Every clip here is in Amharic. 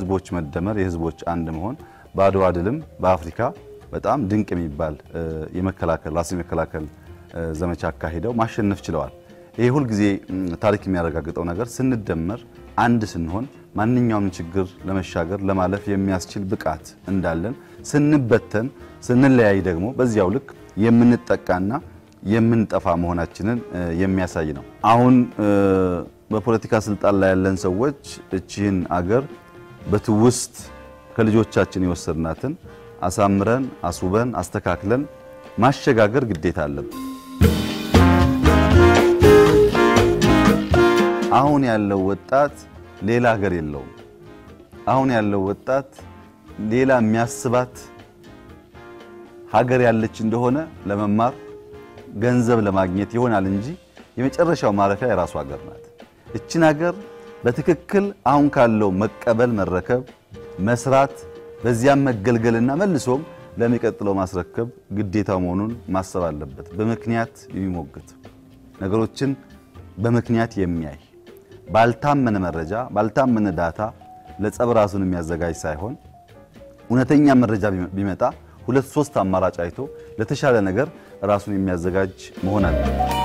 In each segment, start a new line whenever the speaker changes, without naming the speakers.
የህዝቦች መደመር፣ የህዝቦች አንድ መሆን በአድዋ ድልም በአፍሪካ በጣም ድንቅ የሚባል የመከላከል ራስን የመከላከል ዘመቻ አካሂደው ማሸነፍ ችለዋል። ይሄ ሁልጊዜ ታሪክ የሚያረጋግጠው ነገር ስንደመር አንድ ስንሆን ማንኛውም ችግር ለመሻገር ለማለፍ የሚያስችል ብቃት እንዳለን፣ ስንበተን ስንለያይ ደግሞ በዚያው ልክ የምንጠቃና የምንጠፋ መሆናችንን የሚያሳይ ነው። አሁን በፖለቲካ ስልጣን ላይ ያለን ሰዎች እቺህን አገር በትውስት ከልጆቻችን የወሰድናትን አሳምረን አስውበን አስተካክለን ማሸጋገር ግዴታ አለብን። አሁን ያለው ወጣት ሌላ ሀገር የለውም። አሁን ያለው ወጣት ሌላ የሚያስባት ሀገር ያለች እንደሆነ ለመማር ገንዘብ ለማግኘት ይሆናል እንጂ የመጨረሻው ማረፊያ የራሱ ሀገር ናት። እችን ሀገር በትክክል አሁን ካለው መቀበል፣ መረከብ፣ መስራት በዚያም መገልገልና መልሶም ለሚቀጥለው ማስረከብ ግዴታው መሆኑን ማሰብ አለበት። በምክንያት የሚሞግት ነገሮችን በምክንያት የሚያይ ባልታመነ መረጃ ባልታመነ ዳታ ለጸብ ራሱን የሚያዘጋጅ ሳይሆን እውነተኛ መረጃ ቢመጣ ሁለት ሶስት አማራጭ አይቶ ለተሻለ ነገር ራሱን የሚያዘጋጅ መሆን አለ።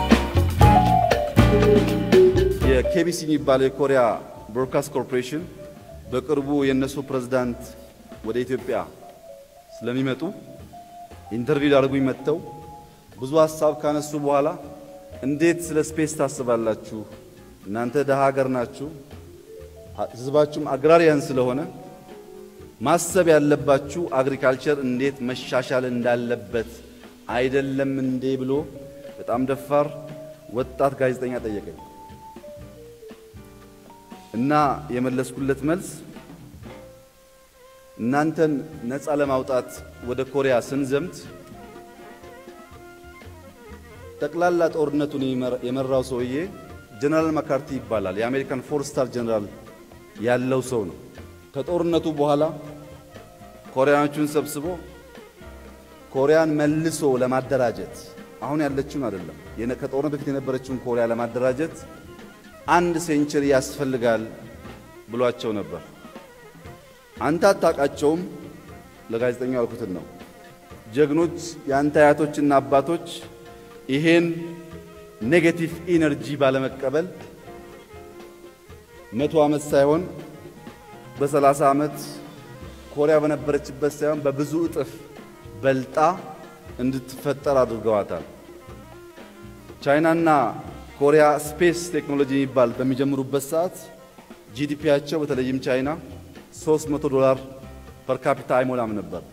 የኬቢሲ የሚባለው የኮሪያ ብሮድካስት ኮርፖሬሽን በቅርቡ የእነሱ ፕሬዝዳንት ወደ ኢትዮጵያ ስለሚመጡ ኢንተርቪው ሊያደርጉኝ መጥተው ብዙ ሀሳብ ካነሱ በኋላ እንዴት ስለ ስፔስ ታስባላችሁ? እናንተ ደሃ ሀገር ናችሁ፣ ህዝባችሁም አግራሪያን ስለሆነ ማሰብ ያለባችሁ አግሪካልቸር እንዴት መሻሻል እንዳለበት አይደለም እንዴ ብሎ በጣም ደፋር ወጣት ጋዜጠኛ ጠየቀኝ እና የመለስኩለት መልስ እናንተን ነፃ ለማውጣት ወደ ኮሪያ ስንዘምት ጠቅላላ ጦርነቱን የመራው ሰውዬ ጀነራል መካርቲ ይባላል። የአሜሪካን ፎር ስታር ጀነራል ያለው ሰው ነው። ከጦርነቱ በኋላ ኮሪያኖቹን ሰብስቦ ኮሪያን መልሶ ለማደራጀት አሁን ያለችውን አይደለም፣ ከጦርነት በፊት የነበረችውን ኮሪያ ለማደራጀት አንድ ሴንቸሪ ያስፈልጋል ብሏቸው ነበር። አንተ አታውቃቸውም፣ ለጋዜጠኛው ያልኩትን ነው። ጀግኖች የአንተ አያቶችና አባቶች ይሄን ኔጌቲቭ ኢነርጂ ባለመቀበል መቶ ዓመት ሳይሆን በሰላሳ ዓመት ኮሪያ በነበረችበት ሳይሆን በብዙ እጥፍ በልጣ እንድትፈጠር አድርገዋታል። ቻይናና ኮሪያ ስፔስ ቴክኖሎጂ የሚባል በሚጀምሩበት ሰዓት ጂዲፒያቸው በተለይም ቻይና 300 ዶላር ፐር ካፒታ አይሞላም ነበር።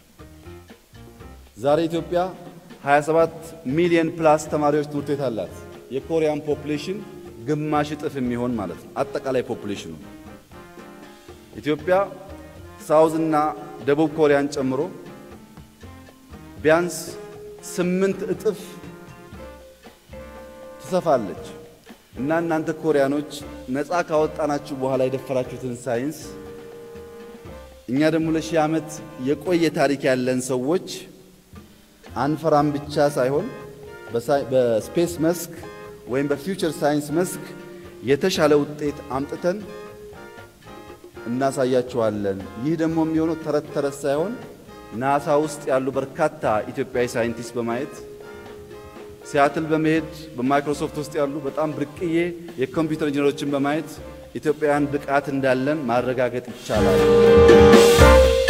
ዛሬ ኢትዮጵያ 27 ሚሊዮን ፕላስ ተማሪዎች ትምህርት ቤት አላት። የኮሪያን ፖፑሌሽን ግማሽ እጥፍ የሚሆን ማለት ነው። አጠቃላይ ፖፑሌሽኑ ኢትዮጵያ ሳውዝ እና ደቡብ ኮሪያን ጨምሮ ቢያንስ ስምንት እጥፍ ትሰፋለች እና እናንተ ኮሪያኖች ነፃ ካወጣናችሁ በኋላ የደፈራችሁትን ሳይንስ እኛ ደግሞ ለሺህ ዓመት የቆየ ታሪክ ያለን ሰዎች አንፈራም ብቻ ሳይሆን በስፔስ መስክ ወይም በፊውቸር ሳይንስ መስክ የተሻለ ውጤት አምጥተን እናሳያችኋለን። ይህ ደግሞ የሚሆነው ተረት ተረት ሳይሆን ናሳ ውስጥ ያሉ በርካታ ኢትዮጵያዊ ሳይንቲስት በማየት ሲያትል በመሄድ በማይክሮሶፍት ውስጥ ያሉ በጣም ብርቅዬ የኮምፒውተር ኢንጂነሮችን በማየት ኢትዮጵያውያን ብቃት እንዳለን ማረጋገጥ ይቻላል።